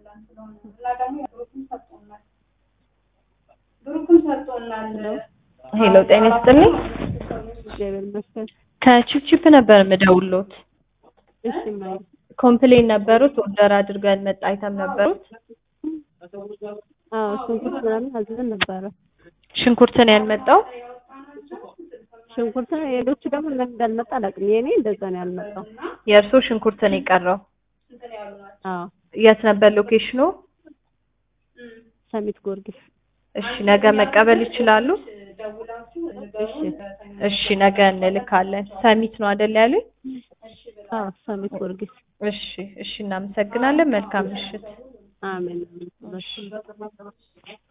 ሄሎ ጤና ይስጥልኝ። እግዚአብሔር ይመስገን። ከቺፕቺፕ ነበር የምደውልዎት። እሺ ማይ ኮምፕሌን ነበሩት ኦርደር አድርገው ያልመጣ አይተም ነበሩት። አዎ ሽንኩርት ምናምን አዝዘን ነበረ። ሽንኩርት ነው ያልመጣው። ሽንኩርት ሌሎቹ ደግሞ ለምን እንዳልመጣ አላውቅም። የኔ እንደዛ ነው ያልመጣው። የእርሶ ሽንኩርት ነው የቀረው። አዎ የት ነበር ሎኬሽኑ? ሰሚት ጊዮርጊስ። እሺ ነገ መቀበል ይችላሉ? እሺ እሺ ነገ እንልካለን። ሰሚት ነው አይደል ያሉኝ? አዎ ሰሚት ጊዮርጊስ። እሺ እሺ እናመሰግናለን። መልካም ምሽት። አሜን።